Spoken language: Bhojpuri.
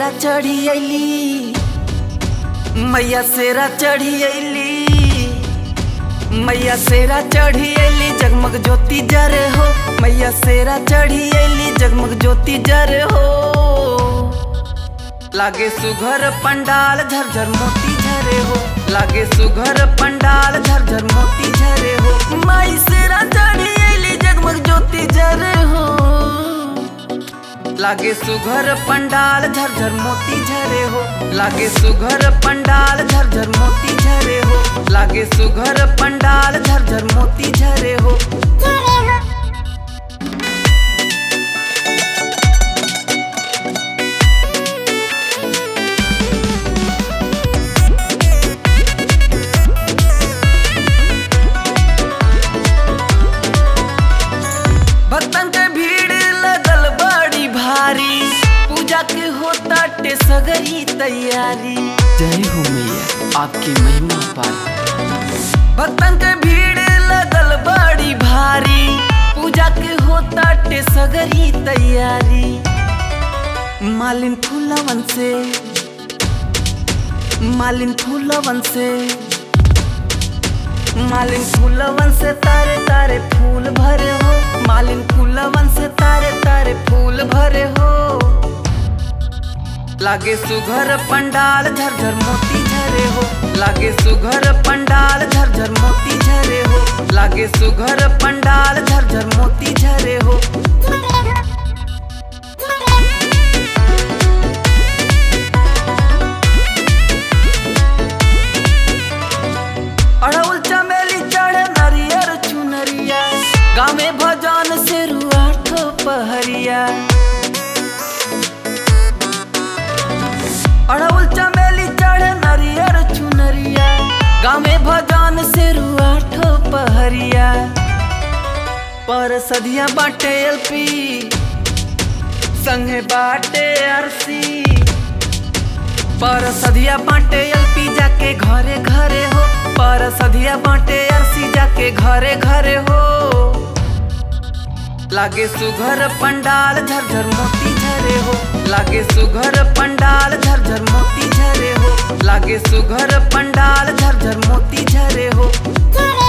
सेरा चढ़ी अली मैया सेरा चढ़ी अली मैया सेरा चढ़ी अली जगमग ज्योति जरे हो मैया सेरा चढ़ी अली जगमग ज्योति जरे हो लागे सुघर पंडाल झरझर मोती झरे हो लागे सुघर पंडाल झरझर मोती झरे हो माई सेरा चढ़ी अली जगमग ज्योति जरे हो लागे सुघर पंडाल झरझर मोती झरे हो लागे सुघर पंडाल झरझर मोती झरे हो लागे सुघर पंडाल झरझर मोती झरे हो भक्तन के भीड़ लगल बड़ी भारी पूजा के होता टे सगरी तैयारी जय हो मैया आपकी महिमा पार भक्तन के भीड़ लगल बड़ी भारी पूजा के होता टे सगरी तैयारी मालिन फूलवन से मालिन फूलवन से मालिन फूलवन से तारे तारे फूल भरे हो मालिन फूलवन से तारे तारे फूल भरे हो लागे सुघर पंडाल झरझर मोती झरे हो लागे सुघर पंडाल झरझर मोती झरे हो लागे सुघर पंडाल झरझर मोती झरे हो अड़उल चमेली चढ़े नरियर चुनरिया गाँव में भजन से रुआठ पहरिया अड़उल चमेली चढ़े नरियर चुनरिया गाँव में भजन से रुआठ पहरिया पर सदिया बाटे एलपी संगे बाटे अरसी पर सधिया बाटे एलपी जाके घरे घरे हो पर सधिया बाटे अरसी जाके घरे घरे हो लागे सुघर पंडाल झरझर मोती झरे हो लागे सुघर पंडाल झरझर मोती झरे हो लागे सुघर पंडाल झरझर मोती झरे हो झरे